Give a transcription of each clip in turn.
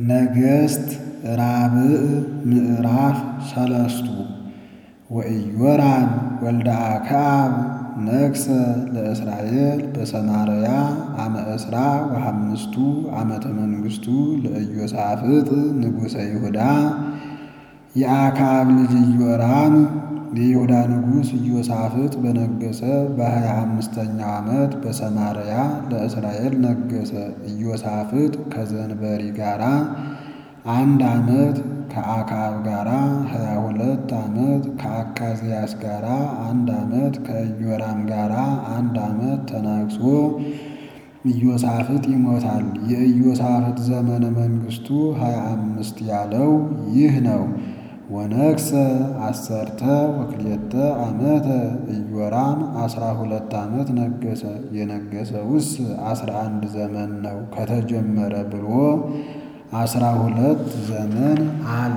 ነገሥት ራብዕ ምዕራፍ ሰለስቱ ወኢዮራም ወልደ አክዓብ ነግሠ ለእስራኤል በሰማርያ አመ ዕስራ ወሐምስቱ ዓመተ መንግሥቱ ለኢዮሳፍጥ ንጉሠ ይሁዳ። የአክዓብ ልጅ ኢዮራም የይሁዳ ንጉሥ ኢዮሳፍጥ በነገሠ በሀያ አምስተኛው ዓመት በሰማርያ ለእስራኤል ነገሠ። ኢዮሳፍጥ ከዘንበሪ ጋራ አንድ ዓመት ከአክዓብ ጋራ ሀያ ሁለት ዓመት ከአካዝያስ ጋራ አንድ ዓመት ከኢዮራም ጋራ አንድ ዓመት ተናግሶ ኢዮሳፍጥ ይሞታል። የኢዮሳፍጥ ዘመነ መንግሥቱ ሀያ አምስት ያለው ይህ ነው። ወነግሠ አሰርተ ወክልኤተ ዓመተ ኢዮራም አስራ ሁለት ዓመት ነገሠ። የነገሠውስ አስራ አንድ ዘመን ነው ከተጀመረ ብሎ አስራ ሁለት ዘመን አለ።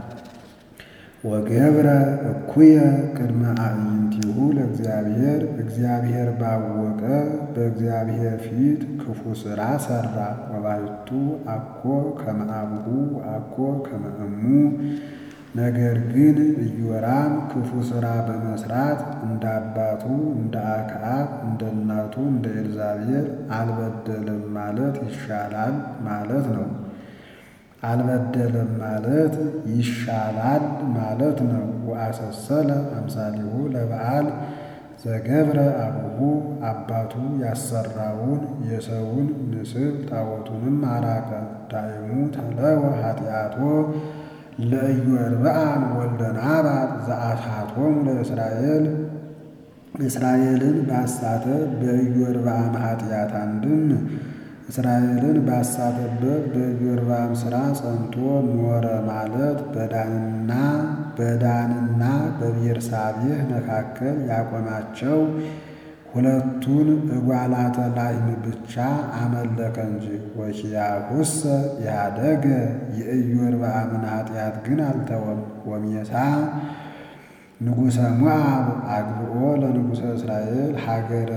ወገብረ እኩየ ቅድመ አዕይንቲሁ ለእግዚአብሔር እግዚአብሔር ባወቀ በእግዚአብሔር ፊት ክፉ ሥራ ሠራ። ወባሕቱ አኮ ከመ አቡሁ አኮ ከመ እሙ ነገር ግን ኢዮራም ክፉ ሥራ በመሥራት እንደ አባቱ እንደ አክዓብ እንደ እናቱ እንደ ኤልዛቤል አልበደለም ማለት ይሻላል ማለት ነው። አልበደለም ማለት ይሻላል ማለት ነው። ወአሰሰለ አምሳሊሁ ለበዓል ዘገብረ አቡሁ አባቱ ያሰራውን የሰውን ምስል ጣዖቱንም አራቀ። ዳይሙ ተለወ ኃጢአቶ ለኢዮርብዓም ወልደ ናባጥ ዘአሳቶሙ ለእስራኤል እስራኤልን ባሳተ በኢዮርብዓም ኃጢአት አንድም እስራኤልን ባሳተበት በኢዮርብዓም ሥራ ጸንቶ ኖረ ማለት በዳንና በዳንና በቤርሳቤህ መካከል ያቆማቸው ሁለቱን እጓላተ ላሕም ብቻ አመለከ እንጂ። ወኪያሁሰ ያደገ የኢዮርብዓምን ኃጢአት ግን አልተወም። ወሜሳ ንጉሠ ሞዓብ አግብኦ ለንጉሠ እስራኤል ሀገረ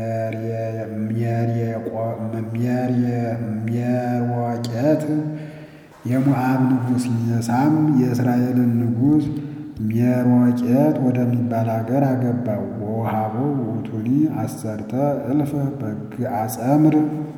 ሜርወቄት የሞዓብ ንጉሥ ሜሳም የእስራኤልን ንጉሥ ሜርወቄት ወደሚባል አገር አገባው። ወውሃቦ ውእቱኒ አሰርተ እልፈ በግዓ ጸምር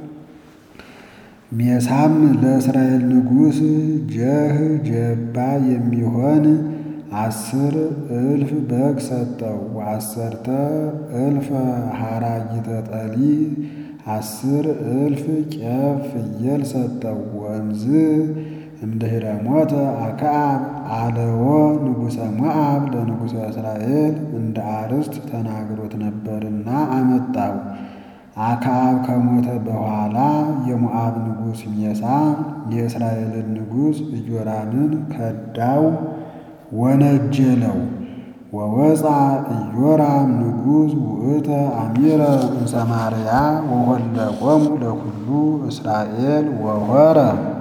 ሜሳም ለእስራኤል ንጉሥ ጀህ ጀባ የሚሆን አስር እልፍ በግ ሰጠው። ወአሰርተ እልፈ ሐራጊተ ጠሊ አስር እልፍ ቄብ ፍየል ሰጠው። ወእምዝ እምድኅረ ሞተ አክዓብ አለዎ ንጉሠ ሞዓብ ለንጉሠ እስራኤል እንደ አርስት ተናግሮት ነበርና አመጣው። አክዓብ ከሞተ በኋላ የሞዓብ ንጉሥ ሜሳ የእስራኤልን ንጉሥ ኢዮራምን ከዳው፣ ወነጀለው። ወወፃ ኢዮራም ንጉሥ ውእተ አሚረ እምሰማርያ ወሆለቆሙ ለኩሉ እስራኤል ወሖረ።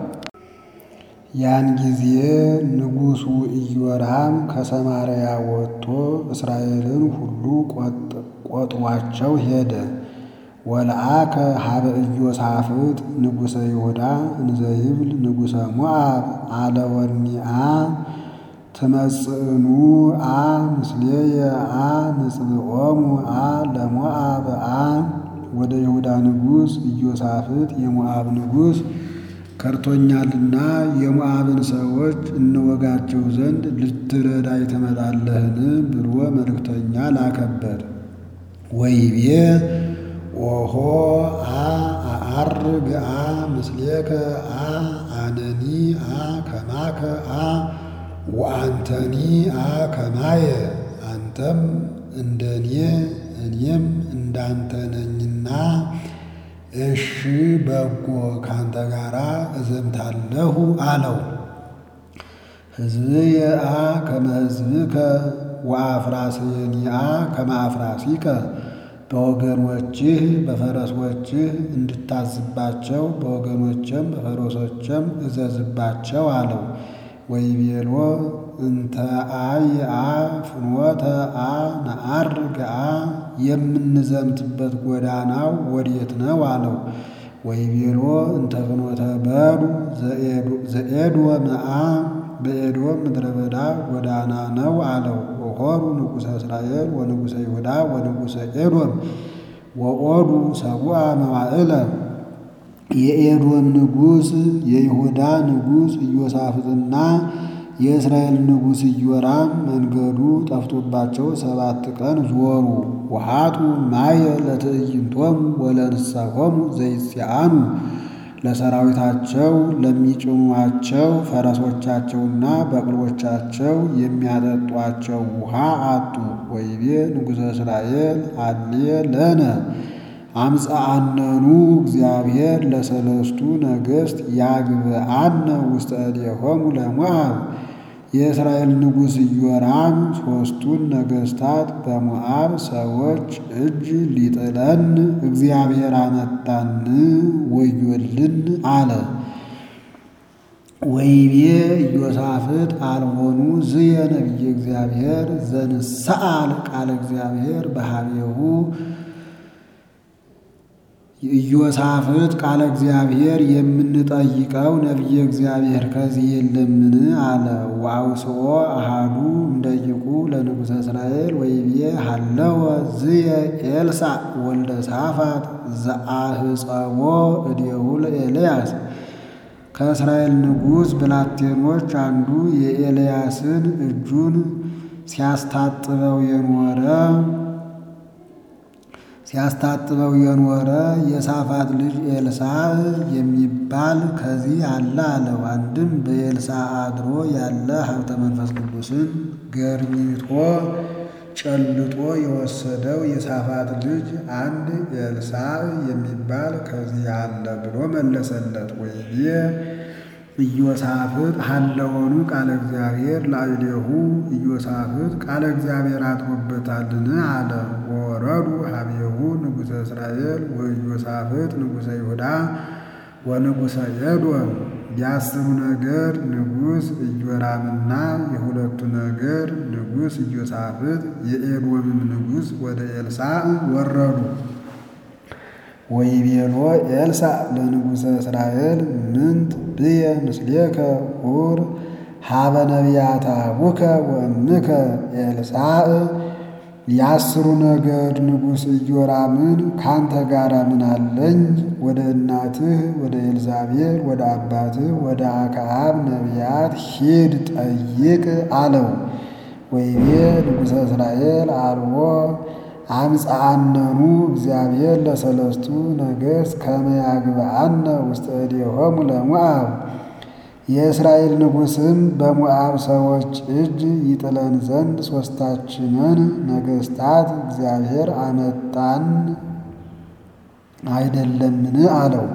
ያን ጊዜ ንጉሡ ኢዮራም ከሰማርያ ወጥቶ እስራኤልን ሁሉ ቆጥሯቸው ሄደ። ወለአከ ሀበ ኢዮሳፍጥ ንጉሠ ይሁዳ እንዘ ይብል ንጉሠ ሞዓብ አለወኒአ ትመጽእኑ አ ምስሌየ አ ንጽብዖሙ አ ለሞዓብ አ ወደ ይሁዳ ንጉሥ ኢዮሳፍጥ የሞዓብ ንጉሥ ከርቶኛልና የሞዓብን ሰዎች እንወጋቸው ዘንድ ልትረዳይ ትመጣለህን? ብሎ መልእክተኛ ላከበት። ወይቤ ኦሆ አ አዐርግ አ ምስሌከ አ አነኒ አ ከማከ አ ወአንተኒ አ ከማየ አንተም እንደኔ እኔም እንዳንተ ነኝና እሺ በጎ ካንተ ጋር እዘምታለሁ አለው። ሕዝብየ አ ከመ ሕዝብከ ወአፍራስየኒ አ ከመ አፍራሲከ በወገኖችህ በፈረሶችህ እንድታዝባቸው በወገኖችም በፈረሶችም እዘዝባቸው አለው። ወይቤሎ እንተ አይ አ ፍኖተ አ ነዐርግ አ የምንዘምትበት ጎዳናው ወዴት ነው አለው። ወይቤሎ እንተ ፍኖተ በዱ ዘኤዶም አ በኤዶም ምድረ በዳ ጎዳና ነው አለው። ወሖሩ ንጉሠ እስራኤል ወንጉሠ ይሁዳ ወንጉሠ ኤዶም ወኦዱ ሰቡአ መዋዕለ የኤዶም ንጉሥ የይሁዳ ንጉሥ ኢዮሳፍጥና የእስራኤል ንጉሥ ኢዮራም መንገዱ ጠፍቶባቸው ሰባት ቀን ዞሩ። ውሃቱ ማየ ለትዕይንቶሙ ወለንስሳሆሙ ዘይጽአኑ ለሰራዊታቸው ለሚጭኗቸው ፈረሶቻቸውና በቅሎቻቸው የሚያጠጧቸው ውሃ አጡ። ወይቤ ንጉሠ እስራኤል አልየ ለነ አምፀአነኑ እግዚአብሔር ለሰለስቱ ነገሥት ያግብአነ ውስተ እዴሆሙ ለሞዓብ የእስራኤል ንጉሥ ኢዮራም ሦስቱን ነገሥታት በሞዓብ ሰዎች እጅ ሊጥለን እግዚአብሔር አመጣን፣ ወዮልን አለ። ወይቤ ኢዮሳፍጥ አልቦኑ ዝየ ነቢየ እግዚአብሔር ዘንሰአል ቃለ እግዚአብሔር በሃቤሁ ኢዮሳፍጥ ቃለ እግዚአብሔር የምንጠይቀው ነቢየ እግዚአብሔር ከዚህ የለምን? አለ። ወአውስኦ አሃዱ እምደቂቁ ለንጉሠ እስራኤል ወይቤ ሃለወ ዝየ ኤልሳዕ ወልደ ሳፋት ዘአህፀቦ እዴሁ ለኤልያስ ከእስራኤል ንጉሥ ብላቴኖች አንዱ የኤልያስን እጁን ሲያስታጥበው የኖረ ሲያስታጥበው የኖረ የሳፋት ልጅ ኤልሳዕ የሚባል ከዚህ አለ አለው። አንድም በኤልሳዕ አድሮ ያለ ሀብተ መንፈስ ቅዱስን ገርኝቶ ጨልጦ የወሰደው የሳፋት ልጅ አንድ ኤልሳዕ የሚባል ከዚህ አለ ብሎ መለሰለት። ወይቤ ኢዮሳፍጥ ሀለወኑ ቃለ እግዚአብሔር ላዕሌሁ ኢዮሳፍጥ ቃለ እግዚአብሔር አድሮበታልን? አለ። ወወረዱ ሀቤሁ ንጉሠ እስራኤል ወኢዮሳፍጥ ንጉሠ ይሁዳ ወንጉሠ ኤዶም የአስሩ ነገር ንጉሥ ኢዮራምና የሁለቱ ነገር ንጉሥ ኢዮሳፍጥ የኤዶምም ንጉሥ ወደ ኤልሳዕ ወረዱ። ወይቤሎ ኤልሳዕ ለንጉሠ እስራኤል ምንት ብየ ምስሌከ ሑር ሀበ ነቢያተ አቡከ ወእምከ ኤልሳዕ የአስሩ ነገድ ንጉሥ ኢዮራምን ካንተ ጋር ምን አለኝ? ወደ እናትህ ወደ ኤልዛቤል ወደ አባትህ ወደ አክዓብ ነቢያት ሂድ ጠይቅ አለው። ወይቤ ንጉሠ እስራኤል አልቦ አምፀአነኑ እግዚአብሔር ለሰለስቱ ነገሥት ከመ ያግብአነ ውስተ እዴሆሙ ለሞዓብ የእስራኤል ንጉሥም በሞዓብ ሰዎች እጅ ይጥለን ዘንድ ሦስታችንን ነገሥታት እግዚአብሔር አመጣን አይደለምን? አለው።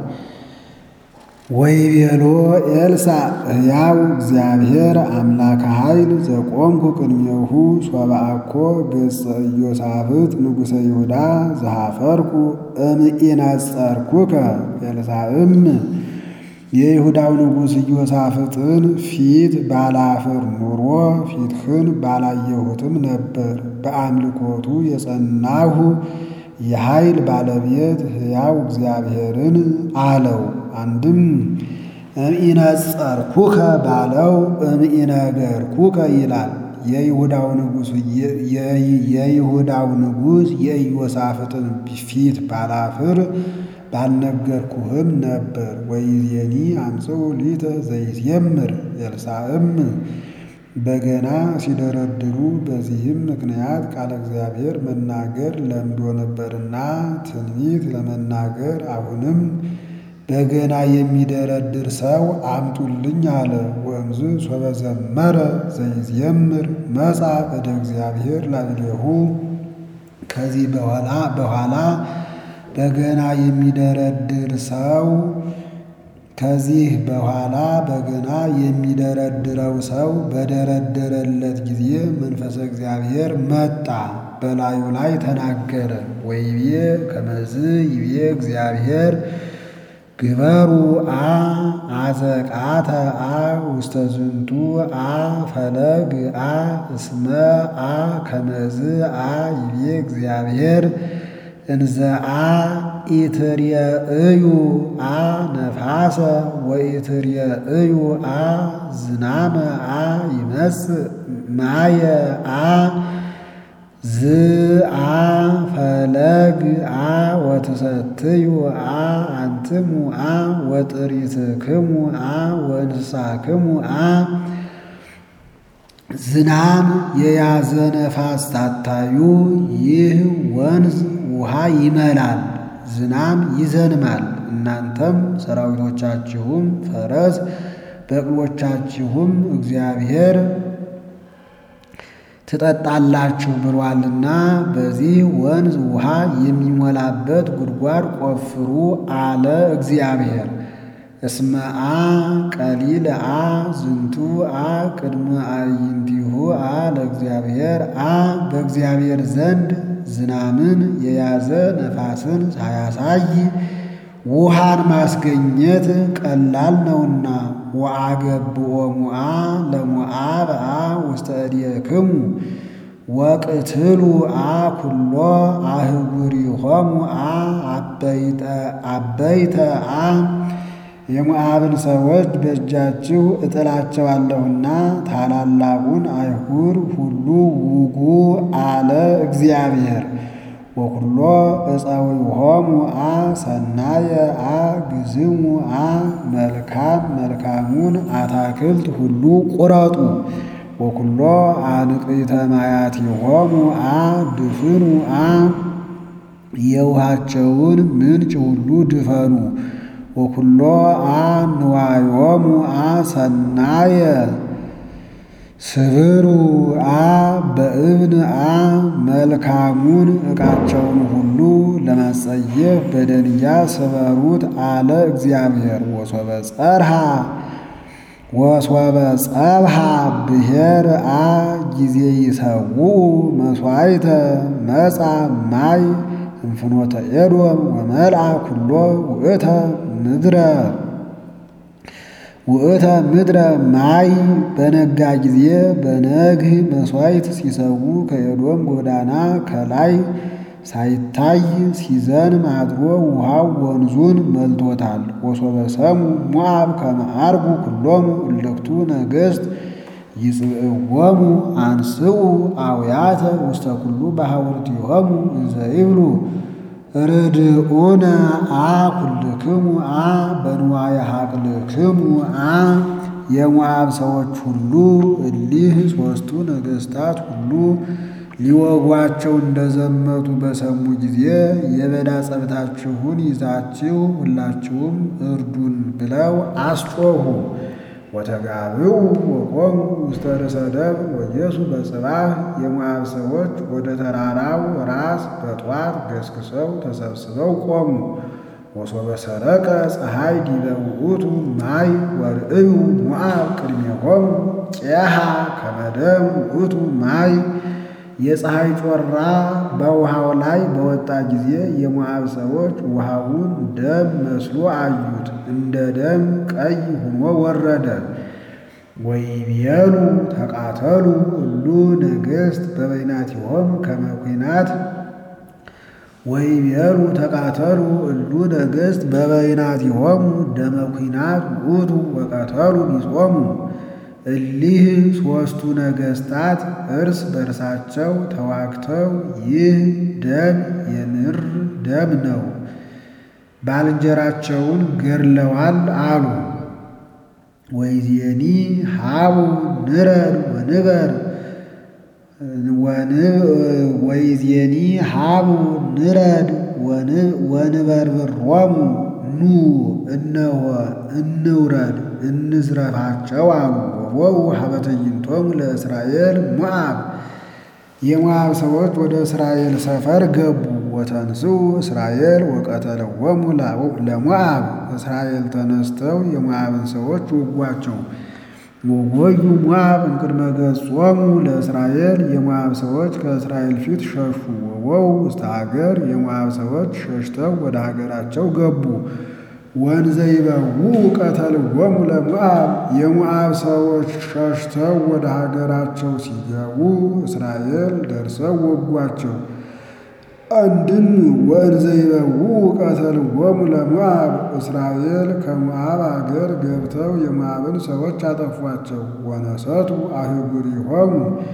ወይቤሎ ኤልሳዕ ሕያው እግዚአብሔር አምላከ ኃይል ዘቆምኩ ቅድሜሁ ሶበ አኮ ገጸ ኢዮሳፍጥ ንጉሠ ይሁዳ ዘኀፈርኩ እምኢነጸርኩከ ኤልሳዕም የይሁዳው ንጉሥ ኢዮሳፍጥን ፊት ባላፍር ኑሮ ፊትህን ባላየሁትም ነበር። በአምልኮቱ የጸናሁ የኃይል ባለቤት ሕያው እግዚአብሔርን አለው። አንድም እምኢነጸርኩከ ባለው እምኢነገርኩከ ይላል። የይሁዳው ንጉሥ የይሁዳው ንጉሥ የኢዮሳፍጥን ፊት ባላፍር ባልነገርኩህም ነበር። ወይዜኒ አምጽኡ ሊተ ዘይዜምር ኤልሳዕም በገና ሲደረድሩ በዚህም ምክንያት ቃለ እግዚአብሔር መናገር ለምዶ ነበርና ትንቢት ለመናገር አሁንም በገና የሚደረድር ሰው አምጡልኝ አለ። ወእምዝ ሶበ ዘመረ ዘይዜምር መጻ እደ እግዚአብሔር ላዕሌሁ ከዚህ በኋላ በኋላ በገና የሚደረድር ሰው ከዚህ በኋላ በገና የሚደረድረው ሰው በደረደረለት ጊዜ መንፈሰ እግዚአብሔር መጣ፣ በላዩ ላይ ተናገረ። ወይቤ ከመዝ ይቤ እግዚአብሔር ግበሩ አ አዘቃተ አ ውስተ ዝንቱ አ ፈለግ አ እስመ አ ከመዝ አ ይቤ እግዚአብሔር እንዘአ ኢትርየእዩ አ ነፋሰ ወኢትርየእዩ አ ዝናመ አ ይመጽእ ማየ አ ዝአ ፈለግ አ ወትሰትዩ አ አንትሙ አ ወጥሪትክሙ አ ወእንስሳክሙ አ ዝናም የያዘ ነፋስ ታታዩ ይህ ወንዝ ውሃ ይመላል፣ ዝናም ይዘንማል። እናንተም ሰራዊቶቻችሁም ፈረስ በቅሎቻችሁም እግዚአብሔር ትጠጣላችሁ ብሏልና በዚህ ወንዝ ውሃ የሚሞላበት ጉድጓድ ቆፍሩ አለ እግዚአብሔር። እስመ አ ቀሊል አ ዝንቱ አ ቅድመ አዕይንቲሁ አ ለእግዚአብሔር አ በእግዚአብሔር ዘንድ ዝናምን የያዘ ነፋስን ሳያሳይ ውሃን ማስገኘት ቀላል ነውና። ወአገብኦ ሙአ ለሞዓብ አ ውስተ እዴክሙ ወቅትሉ አ ኩሎ አህጉሪሆሙ አ አበይተ አ የሞዓብን ሰዎች በእጃችሁ እጥላቸዋለሁና ታላላቁን አይሁር ሁሉ ውጉ አለ እግዚአብሔር። ወኩሎ እፀዊሆሙ አ ሰናየ አ ግዝሙ አ መልካም መልካሙን አታክልት ሁሉ ቁረጡ። ወኩሎ አንቅዕተ ማያቲሆሙ አ ድፍኑ አ የውሃቸውን ምንጭ ሁሉ ድፈኑ። ወኩሎ አ ንዋዮሙ አ ሰናየ ስብሩ አ በእብን አ መልካሙን ዕቃቸውን ሁሉ ለማጸየፍ በደንጊያ ስበሩት አለ እግዚአብሔር። ወሶበ ጸርሃ ወሶበ ጸብሃ ብሔር አ ጊዜ ይሰውኡ መሥዋዕተ መጻ ማይ እንፍኖተ ኤዶም ወመልአ ኩሎ ውእተ ምድረ ውእተ ምድረ ማይ በነጋ ጊዜ በነግህ መሥዋዕት ሲሰዉ ከኤዶም ጎዳና ከላይ ሳይታይ ሲዘንም አድሮ ውሃው ወንዙን መልቶታል። ወሶበ ሰሙ ሞዓብ ከመ ዐርጉ ኩሎሙ እልክቱ ነገሥት ይጽእዎሙ አንስኡ አውያተ ውስተ ኩሉ በሐውርቲሆሙ እንዘ ይብሉ ርድኡነ አ ኩልክሙ አ በንዋየ ሐቅልክሙ አ የሞዓብ ሰዎች ሁሉ እሊህ ሦስቱ ነገሥታት ሁሉ ሊወጓቸው እንደዘመቱ በሰሙ ጊዜ የበዳ ጸብታችሁን ይዛችሁ ሁላችሁም እርዱን ብለው አስጮኹ። ወተጋብኡ ወቆሙ ውስተ ርእሰ ደብር ወኢየሱ በጽባሕ የሞዓብ ሰዎች ወደ ተራራው ራስ በጧት ገስግሰው ተሰብስበው ቆሙ። ወሶበ ሰረቀ ፀሐይ ዲበ ውእቱ ማይ ወርእዩ ሞዓብ ቅድሜሆሙ ቄሃ ከመ ደም ውእቱ ማይ የፀሐይ ጮራ በውሃው ላይ በወጣ ጊዜ የሞዓብ ሰዎች ውሃውን ደም መስሎ አዩት፣ እንደ ደም ቀይ ሆኖ ወረደ። ወይቤሉ ተቃተሉ እሉ ነገሥት በበይናቲሆሙ ከመ ኩናት ወይቤሉ ተቃተሉ እሉ ነገሥት በበይናቲሆሙ ደመ ኩናት ውእቱ ወቀተሉ ቢጾሙ እሊህ ሦስቱ ነገሥታት እርስ በርሳቸው ተዋግተው ይህ ደም የምር ደም ነው፣ ባልንጀራቸውን ገድለዋል አሉ። ወይዜኒ ሀቡ ንረድ ወንበር ወይዜኒ ሀቡ ንረድ ወንበርብሮሙ ኑ እነሆ እንውረድ እንዝረፋቸው አሉ። ወቦው ሀበ ትዕይንቶሙ ለእስራኤል ሞዓብ የሞዓብ ሰዎች ወደ እስራኤል ሰፈር ገቡ። ወተንስኡ እስራኤል ወቀተለዎሙ ለሞዓብ እስራኤል ተነስተው የሞዓብን ሰዎች ወጓቸው። ወጎዩ ሞዓብ እምቅድመ ገጾሙ ለእስራኤል የሞዓብ ሰዎች ከእስራኤል ፊት ሸሹ። ወወው ውስተ ሀገር የሞዓብ ሰዎች ሸሽተው ወደ ሀገራቸው ገቡ። ወንዘ ይበውኡ ቀተልዎሙ ለሞዓብ የሞዓብ ሰዎች ሸሽተው ወደ ሀገራቸው ሲገቡ እስራኤል ደርሰው ወጓቸው። አንድም ወእንዘ ይበውዑ ቀተልዎሙ ለሞዓብ እስራኤል ከሞዓብ አገር ገብተው የሞዓብን ሰዎች አጠፏቸው። ወነሰቱ አህጉሪሆሙ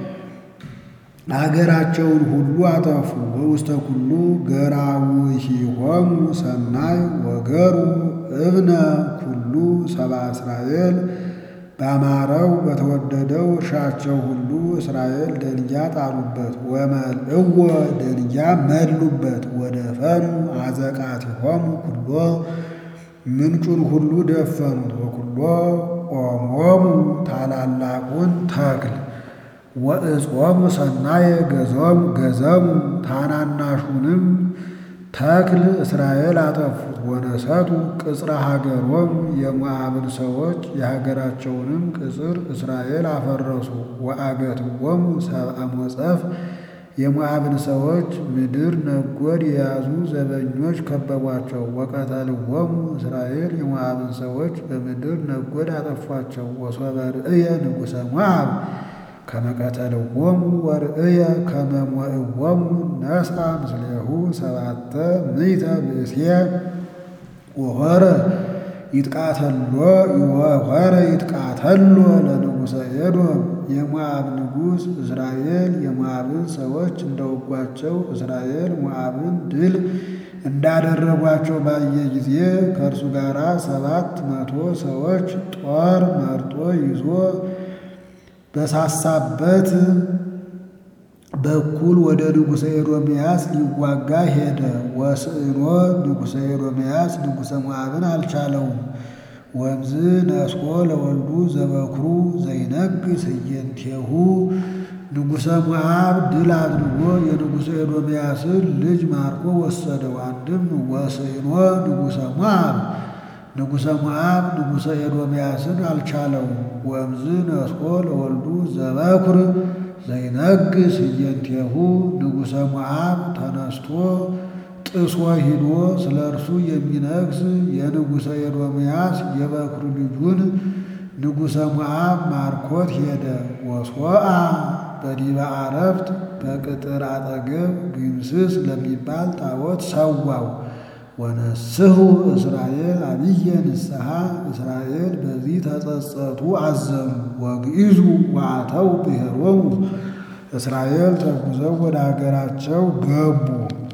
አገራቸውን ሁሉ አጠፉ። በውስተ ኩሉ ገራውሂሆሙ ሰናይ ወገሩ እብነ ኩሉ ሰብአ እስራኤል ባማረው በተወደደው እርሻቸው ሁሉ እስራኤል ደንጊያ ጣሉበት። ወመልእዎ ደንጊያ መሉበት። ወደፈኑ አዘቃቲሆሙ ኩሎ ምንጩን ሁሉ ደፈኑት። ወኩሎ ኦሞሙ ታላላቁን ተክል ወእጾሙ ሰናየ ገዞሙ ገዘሙ ታናናሹንም ተክል እስራኤል አጠፉት። ወነሰቱ ቅጽረ ሀገሮሙ የሞዓብን ሰዎች የሀገራቸውንም ቅጽር እስራኤል አፈረሱ። ወአገትዎሙ ሰብአ ሞጸፍ የሞዓብን ሰዎች ምድር ነጎድ የያዙ ዘበኞች ከበቧቸው። ወቀተልዎሙ እስራኤል የሞዓብን ሰዎች በምድር ነጎድ አጠፏቸው። ወሶበ ርእየ ንጉሠ ሞዓብ ከመቀተልዎሙ ወርእየ ከመሞእዎሙ ነስአ ምስሌሁ ሰባተ ምእተ ብእሴ ወሖረ ይጥቃተሎ ወሖረ ይጥቃተሎ ለንጉሠ ኤዶም የሞዓብ ንጉሥ እስራኤል የሞዓብን ሰዎች እንደወጓቸው እስራኤል ሞዓብን ድል እንዳደረጓቸው ባየ ጊዜ ከእርሱ ጋር ሰባት መቶ ሰዎች ጦር መርጦ ይዞ በሳሳበት በኩል ወደ ንጉሠ ኤዶምያስ ሊዋጋ ሄደ። ወስዕኖ ንጉሠ ኤዶምያስ ንጉሠ ሞዓብን አልቻለውም። ወምዝ ነስኮ ለወልዱ ዘበኩሩ ዘይነግሥ ህየንቴሁ ንጉሠ ሞዓብ ድል አድርጎ የንጉሠ ኤዶምያስን ልጅ ማርኮ ወሰደው። አንድም ወስዕኖ ንጉሠ ሞዓብ ንጉሠ ሞዓብ ንጉሠ ኤዶምያስን አልቻለውም። ወምዝ ነስኮ ለወልዱ ዘበኩር ዘይነግሥ ህየንቴሁ ንጉሠ ሞዓብ ተነስቶ ጥሶ ሂዶ ስለ እርሱ የሚነግስ የንጉሠ ኤዶምያስ የበኩር ልጁን ንጉሠ ሞዓብ ማርኮት ሄደ። ወሶአ በዲበ አረፍት በቅጥር አጠገብ ግምስስ ለሚባል ጣዖት ሰዋው። ወነስሑ እስራኤል አብየ ንስሐ እስራኤል በዚህ ተጸጸቱ አዘኑ። ወግኢዙ ወአተው ብሔሮሙ እስራኤል ተጉዘው ወደ አገራቸው ገቡ።